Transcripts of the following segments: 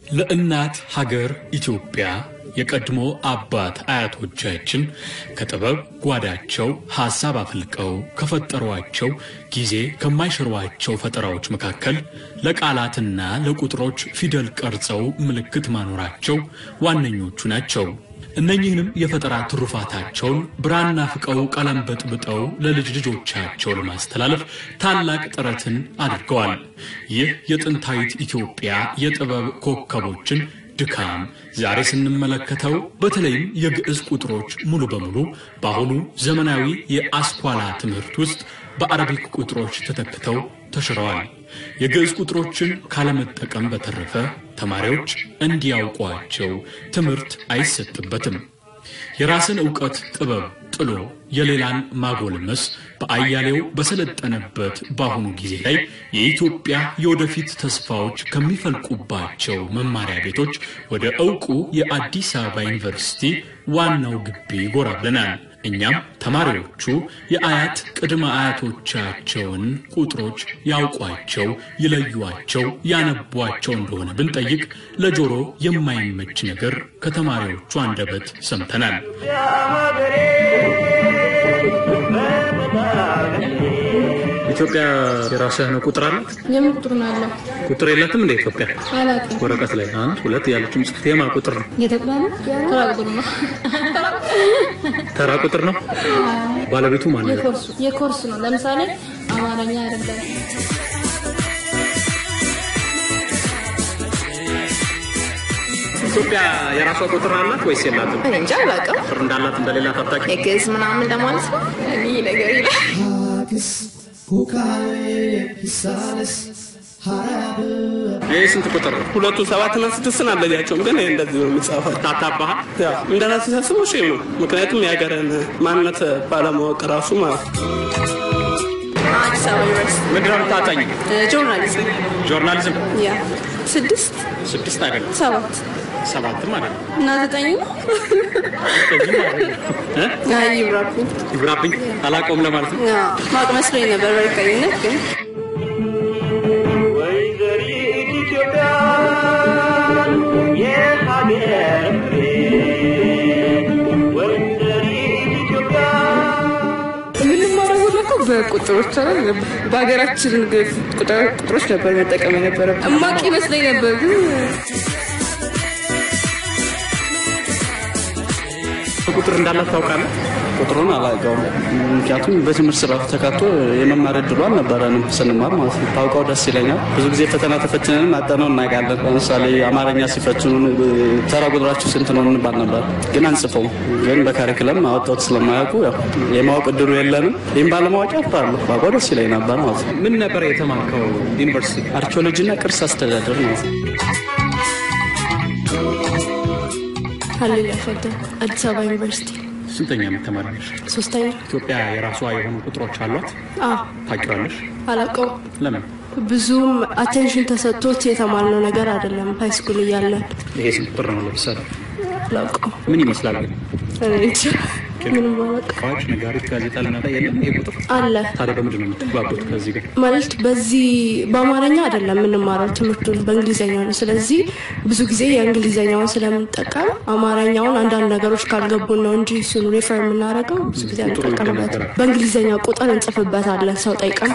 ለእናት ሀገር ኢትዮጵያ የቀድሞ አባት አያቶቻችን ከጥበብ ጓዳቸው ሐሳብ አፍልቀው ከፈጠሯቸው ጊዜ ከማይሽሯቸው ፈጠራዎች መካከል ለቃላትና ለቁጥሮች ፊደል ቀርጸው ምልክት ማኖራቸው ዋነኞቹ ናቸው። እነኚህንም የፈጠራ ትሩፋታቸውን ብራና ፍቀው ቀለም በጥብጠው ለልጅ ልጆቻቸው ለማስተላለፍ ታላቅ ጥረትን አድርገዋል። ይህ የጥንታዊት ኢትዮጵያ የጥበብ ኮከቦችን ድካም ዛሬ ስንመለከተው በተለይም የግዕዝ ቁጥሮች ሙሉ በሙሉ በአሁኑ ዘመናዊ የአስኳላ ትምህርት ውስጥ በአረቢክ ቁጥሮች ተተክተው ተሽረዋል። የግዕዝ ቁጥሮችን ካለመጠቀም በተረፈ ተማሪዎች እንዲያውቋቸው ትምህርት አይሰጥበትም። የራስን ዕውቀት ጥበብ ጥሎ የሌላን ማጎልመስ በአያሌው በሰለጠነበት በአሁኑ ጊዜ ላይ የኢትዮጵያ የወደፊት ተስፋዎች ከሚፈልቁባቸው መማሪያ ቤቶች ወደ ዕውቁ የአዲስ አበባ ዩኒቨርሲቲ ዋናው ግቢ ጎራ ብለናል። እኛም ተማሪዎቹ የአያት ቅድመ አያቶቻቸውን ቁጥሮች ያውቋቸው፣ ይለዩዋቸው፣ ያነቧቸው እንደሆነ ብንጠይቅ ለጆሮ የማይመች ነገር ከተማሪዎቹ አንደበት ሰምተናል። ኢትዮጵያ የራሷ የሆነ ቁጥር አላት። የምን ቁጥር ነው ያለው? ቁጥር የላትም እንደ ኢትዮጵያ አላውቅም። ወረቀት ላይ አንድ ሁለት ያለችው ጽሑፍ የማ ቁጥር ነው? የተቅላሉ ተራ ቁጥር ነው። ተራ ቁጥር ነው። ባለቤቱ ማን ነው? የኮርሱ የኮርስ ነው። ለምሳሌ አማርኛ አይደለም። ኢትዮጵያ የራሷ ቁጥር አላት ወይስ የላትም? እኔ እንጃ አላውቅም። ቁጥር እንዳላት እንደሌላ ታጣቂ የግዕዝ ምናምን እንደማለት ነው። እኔ ነገር ይላል። ይህ ስንት ቁጥር ነው? ሁለቱ ሰባትና ስድስትን አለያቸውም፣ ግን ይህ እንደዚህ ነው የሚጻፈው። ታታባህ ያው እንደ ራሴ ሳስበው ሼም ነው። ምክንያቱም የሀገርን ማንነት ባለማወቅ ራሱ ማለት ነው። አዲስ አበባ ዩኒቨርሲቲ ምንድን ነው የምታጠኝ? ጆርናሊዝም ጆርናሊዝም ያ ስድስት ስድስት አይደለም ሰባት ሰባትም አይደለም እና ዘጠኝ ነው። ዘጠኝም አይደለም እ? አይ ይብራብኝ። ይብራብኝ አላውቀውም ለማለት ነው። ያ ማወቅ መስሎኝ ነበር በእርግጠኝነት ግን ወይዘሪት ኢትዮጵያ የሀገር ፍሬ ወይዘሪት ኢትዮጵያ የምንማረው ሁሉ እኮ በቁጥሮች አይደል? በሀገራችን ግ- ቁጥር- ቁጥሮች ነበር መጠቀም የነበረ እማቅ ይመስለኝ ነበር ግን ቁጥር እንዳላት ታውቃለህ? ቁጥሩን አላውቀውም። ምክንያቱም በትምህርት ስርዓቱ ተካቶ የመማር እድሉ አልነበረንም ስንማር ማለት ነው። ታውቀው ደስ ይለኛል። ብዙ ጊዜ ፈተና ተፈትነን አጠነው እናውቃለን። ለምሳሌ አማርኛ ሲፈትኑን ተራ ቁጥራችሁ ስንት ነው እንባል ነበር፣ ግን አንጽፈው ግን በካሪክለም አወጣት ስለማያውቁ ያው የማወቅ እድሉ የለንም። ይህም ባለማወቅ ያፍራለሁ። ባውቀው ደስ ይለኝ ነበር ማለት ነው። ምን ነበር የተማርከው ዩኒቨርሲቲ? አርኪኦሎጂና ቅርስ አስተዳደር ነው። ሀሌሉያ ፈደ አዲስ አበባ ዩኒቨርሲቲ ስንተኛ ዓመት ተማሪ ነሽ? ሶስተኛ። ኢትዮጵያ የራሷ የሆኑ ቁጥሮች አሏት? አዎ ታውቂዋለሽ? አላውቀው ለምን? ብዙም አቴንሽን ተሰጥቶት የተማርነው ነገር አይደለም። ሃይ ስኩል እያለን ይሄ ስንት ቁጥር ነው? ለምሳሌ አላውቀው። ምን ይመስላል ግን? እኔ እንጃ ምንም አላውቅም። አዋጅ፣ ነጋሪት፣ ጋዜጣ ልናጣ የለም ይሄ ቁጥር። አለ ታዲያ በምንድን ነው የምትግባቡት ከዚህ ጋር? ማለት በዚህ በአማርኛ አይደለም የምንማረው ትምህርቱን በእንግሊዝኛ ነው። ስለዚህ ብዙ ጊዜ የእንግሊዝኛውን ስለምንጠቀም አማርኛውን አንዳንድ ነገሮች ካልገቡን ነው እንጂ እሱን ሬፈር የምናደርገው ብዙ ጊዜ አንጠቀምበት። በእንግሊዝኛ ቁጥር እንጽፍበታለን ሰው ጠይቀን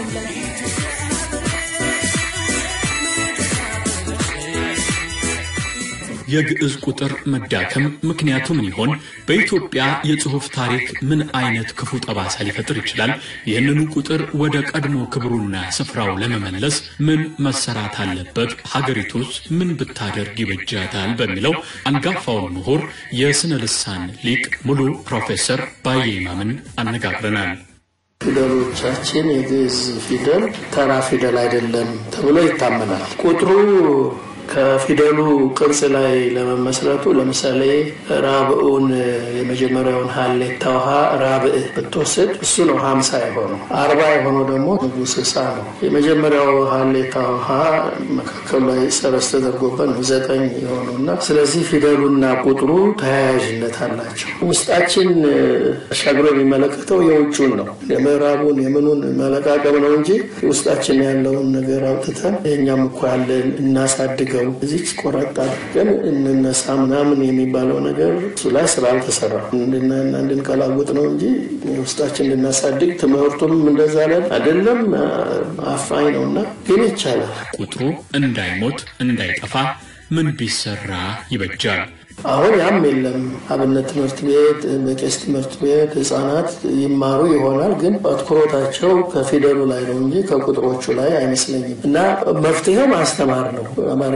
የግዕዝ ቁጥር መዳከም ምክንያቱ ምን ይሆን? በኢትዮጵያ የጽሑፍ ታሪክ ምን አይነት ክፉ ጠባሳ ሊፈጥር ይችላል? ይህንኑ ቁጥር ወደ ቀድሞ ክብሩና ስፍራው ለመመለስ ምን መሰራት አለበት? ሀገሪቱስ ምን ብታደርግ ይበጃታል? በሚለው አንጋፋውን ምሁር የስነ ልሳን ሊቅ ሙሉ ፕሮፌሰር ባየ ይማምን አነጋግረናል። ፊደሎቻችን የግዕዝ ፊደል ተራ ፊደል አይደለም ተብሎ ይታመናል። ቁጥሩ ከፊደሉ ቅርጽ ላይ ለመመስረቱ ለምሳሌ ራብዑን የመጀመሪያውን ሀሌታ ውሃ ራብዕ ብትወስድ እሱ ነው ሀምሳ የሆነው። አርባ የሆነው ደግሞ ንጉሥ እሳ ነው። የመጀመሪያው ሀሌታ ውሃ መካከሉ ላይ ሰረዝ ተደርጎበት ነው ዘጠኝ የሆነው እና ስለዚህ ፊደሉና ቁጥሩ ተያያዥነት አላቸው። ውስጣችን አሻግሮ የሚመለከተው የውጩን ነው የምዕራቡን የምኑን መለቃቀም ነው እንጂ ውስጣችን ያለውን ነገር አውጥተን የእኛም እኮ ያለን እናሳድገው እናድርገው እዚች ቆረጥ አድርገን እንነሳ ምናምን የሚባለው ነገር እሱ ላይ ስራ አልተሰራ እንድናና እንድንቀላውጥ ነው እንጂ ውስጣችን እንድናሳድግ ትምህርቱም እንደዛ ላይ አይደለም። አፋኝ ነው እና ግን ይቻላል። ቁጥሩ እንዳይሞት እንዳይጠፋ ምን ቢሰራ ይበጃል? አሁን ያም የለም። አብነት ትምህርት ቤት፣ በቄስ ትምህርት ቤት ህጻናት ይማሩ ይሆናል፣ ግን አትኩሮታቸው ከፊደሉ ላይ ነው እንጂ ከቁጥሮቹ ላይ አይመስለኝም። እና መፍትሄው ማስተማር ነው።